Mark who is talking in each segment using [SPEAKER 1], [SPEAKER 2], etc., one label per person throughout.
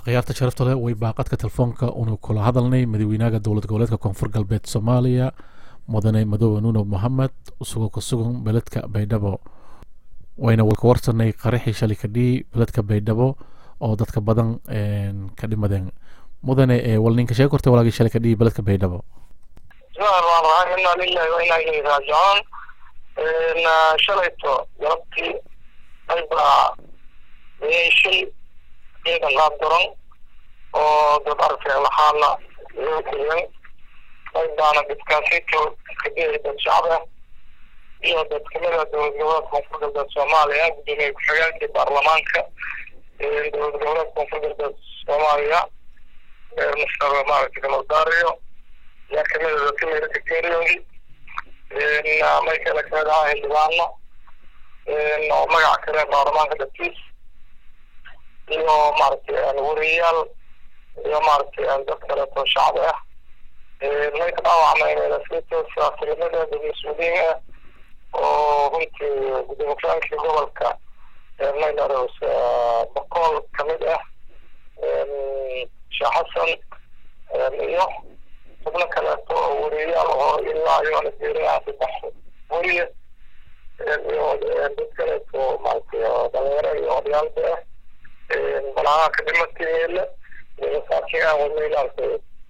[SPEAKER 1] khiyaarta sharafta leh way baaqadka telefoonka unu kula hadalnay madaxweynaha dowlad goboleedka koonfur galbeed soomaaliya mudane madoobe nuno mohamed isagoo ka sugan beledka baydhabo wayna ka warsanay qaraxii shalay kadhii beledka baydhabo oo dadka badan ka dhimadeen mudane wal ninka sheeg kortay walaagii shalay kadhii beledka baydhabo
[SPEAKER 2] bismillahi inaa lillahi wa inaa ilayhi raajicuun shalayto galabtii aybaa shil ciidan qaab daran oo dad arkay lahaana loo geliyay aybaana dadkaasito kadii dad shacab ah iyo dad kamida dowlad goboleed koonfur galbeed soomaaliya gudoomiye ku-xigeenkii baarlamaanka dowlad goboleed koonfur galbeed soomaaliya mr maaragtay gamaldaariyo yaa kamida dadka meelaka geeriyooday may kale kamid ahaa xildhibaano oo magaca kale baarlamaanka dadkiis iyo maaragtay wariyayaal iyo maaragtay dad kaleeto shacbi ah may ka dhaawacmay siyaasinimadeeda dad mas-uuliyiin ah oo runtii gudoomiye ku-xigeenkii gobolka maylaros boqol kamid ah sheekh xasan iyo xubno kaleeto oo wariyayaal oo ilaa iyoona geerinaha saddex weriye iyo dad kaleeto maaragtay dhalinyaro iyo odayaalba ah balaanaha ka dhimatay meele iyo masaakiin aan wadnay maaragtay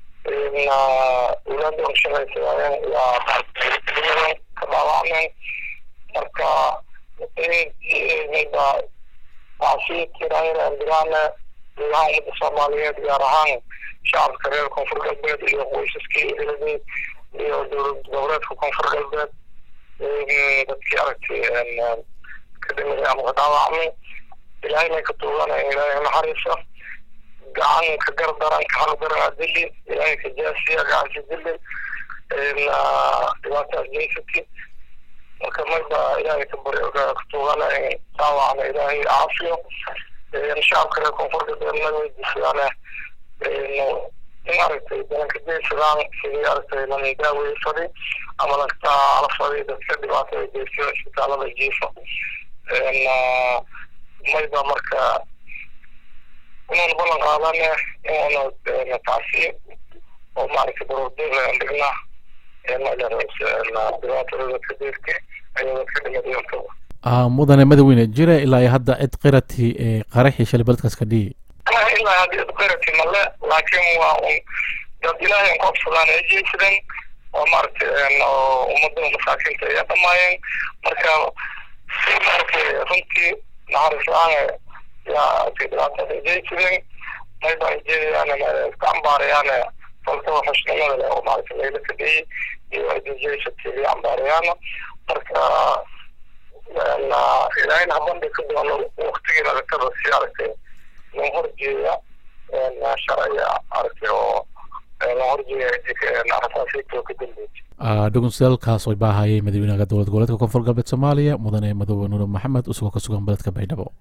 [SPEAKER 2] ulaada shaqaysadayeen yaa maaragtay ka dhaawacmeen marka mayba wacsiitirayaan dilaana gudaha ummadda soomaaliyeed gaar ahaan shacabka reer koonfur galbeed iyo qoysaskii eheladii iyo dowlad goboleedka koonfur galbeed dadkii aragtay ka dhimaday ama ka dhaawacmay ilaahay may ka tuuganaya ilaahay naxariisa gacan ka gardaran ka xaqdaran adili ilaahay ka jaasiya gacanka dili dhibaataas jeysati marka mayba ilaahay ka bari ka tuuganaya dhaawacna ilaahay caafiyo shacabka reer koonfur galbeed ma weydiisadaan in aragtay dalanka jeysadaan sidii aragtay lan daaweysaday ama lanka alafaday dadka dhibaatada geysto isbitaalada jiifo mayba marka inuuna ballan qaadane inuuna tacsiyo oo maaragtay baroordeeda dhigna dhibaatada dadka deerka ayaa dadka dhimadayantaba
[SPEAKER 1] mudane madaxweyne jira ilaa iyo hadda cid qirati qaraxii shalay beledkaas ka dhihi
[SPEAKER 2] ilaa hadda cid qirati male laakiin waa un dad ilaahay koobsadaan ay jeysadeen oo maaragtay ummadda masaakiinta ay dhamaayeen marka si maaragtay runtii naxariis la-aan yaa dhibaatada jeysadeen mayba ay jeedayaan iska cambaarayaan falkaba xushnimada leh oo maaragtay layla kadhiyey iyo jeysatay cambaarayaan marka ilaahayna habandhi ka doono waktigii nagakada si aragtay loo horjeeda sharciga aragtay oo loo horjeeda rasaasiinta ka dambeysay
[SPEAKER 1] dhugunsiyaalkaas way baahayay madaxweynaha dowlad goboleedka koonfur galbeed soomaaliya mudane madoobe nuure maxamed isagoo ka sugan beledka baydhabo